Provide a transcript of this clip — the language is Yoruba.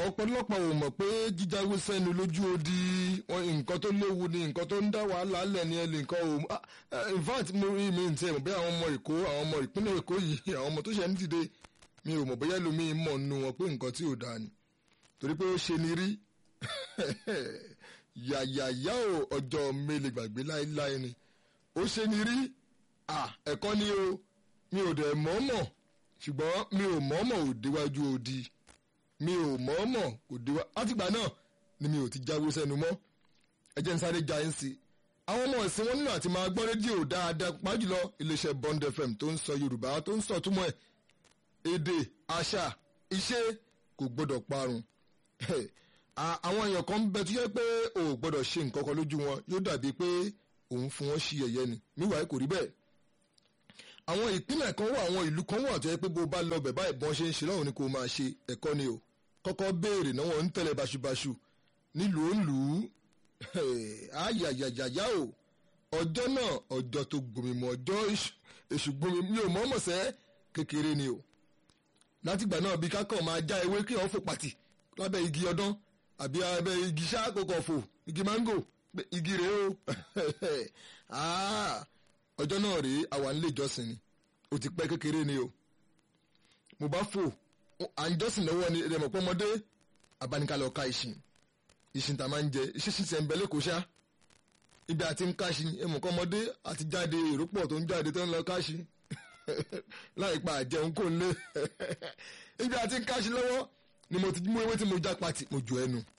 ọ̀pọ̀lọpọ̀ ò mọ̀ pé jíjáwé sẹ́nu lójú odi wọn nǹkan tó léwu ni nǹkan tó ń dá wàhálà lẹ̀ ní ẹlẹ́ nǹkan ò ah, eh, in fact mo rí mi ntẹ̀ mọ̀ bí àwọn ọmọ èkó àwọn ọmọ ìpínlẹ̀ èkó yìí àwọn ọmọ tó ṣe ń dìde mi ò mọ̀ bóyá lómi mọ̀ nù wọn pé nǹkan tí ò dáa ni torí pé ó ṣe ni rí yàyàyà ò ọjọ́ mélòó gbàgbé láéláé ni ó ṣe ni rí ah, ẹ̀kọ́ ni o mi ò dẹ̀ mọ̀ọ́mọ̀ ṣùgbọ́n mi ò mọ̀ọ́mọ̀ ò déwájú odi mi ò mọ̀ọ́mọ̀ kò déwá látìgbà náà ni mi ò ti jáwé sẹ́nu mọ́ ẹ jẹ́ n sáré ja ẹ́ sí i àwọn ọmọ ìsìn wọn nílò àti máa gbọ́ rédíò dáadáa pàjùlọ iléeṣẹ́ Bond FM tó ń sọ Yorùbá tó ń sọ túmọ̀ ẹ̀ èdè àṣà iṣẹ́ kò gbọ́dọ̀ parun À- àwọn èèyàn kan ń bẹ tó yẹ pé o ò gbọ́dọ̀ ṣe nǹkan kan lójú wọn yóò dàbí pé òun fún wọn ṣí ẹ̀yẹ ni níwáyé kò rí bẹ́ẹ̀ àwọn ìpínlẹ̀ kan wà àwọn ìlú kan wà tó yẹ pé bó bá lọ bẹ̀ báyìí bọ́n ṣe ń ṣe lọ́wọ́ ni kò máa ṣe ẹ̀kọ́ ni o kọ́kọ́ béèrè náà wọ́n ń tẹ̀lé báṣubàṣu nílùú òǹlù ayayayaya o ọjọ́ náà ọjọ́ tó gbomi mu ọjọ́ èṣù- èṣù gbomi mi ò mọ̀ọ́mọ̀ sẹ́ kékeré ni o látìgbà náà bí kákan máa já ewé kí wọ́n fò pàtì lábẹ́ igi ọdán àbí abẹ́ igi ṣáàkókò fò igi máńgò pé igi rèé o Ah, ọjọ́ náà rèé àwa nílé ìjọsìn ni ó ti pẹ́ kékeré ni o mo bá fò à ń jọ́sìn lọ́wọ́ ni ẹ̀rẹ̀ mọ̀pọ́ ọmọdé abánikalẹ̀ ọ̀ka ìsìn ìsìn tá a máa ń jẹ iṣẹ́ ṣiṣẹ́ ń bẹ lẹ́kọ̀ọ́ ṣá ibi àti ń káṣí ẹ̀mọ̀kọ́ ọmọdé àti jáde èrò pọ̀ tó ń jáde tó ń lọ káṣí láì pa àjẹun kò ń lé ibi àti ń káṣí lọ́wọ́ ni mo ti mú ewé tí mo já pati mo jù ẹnu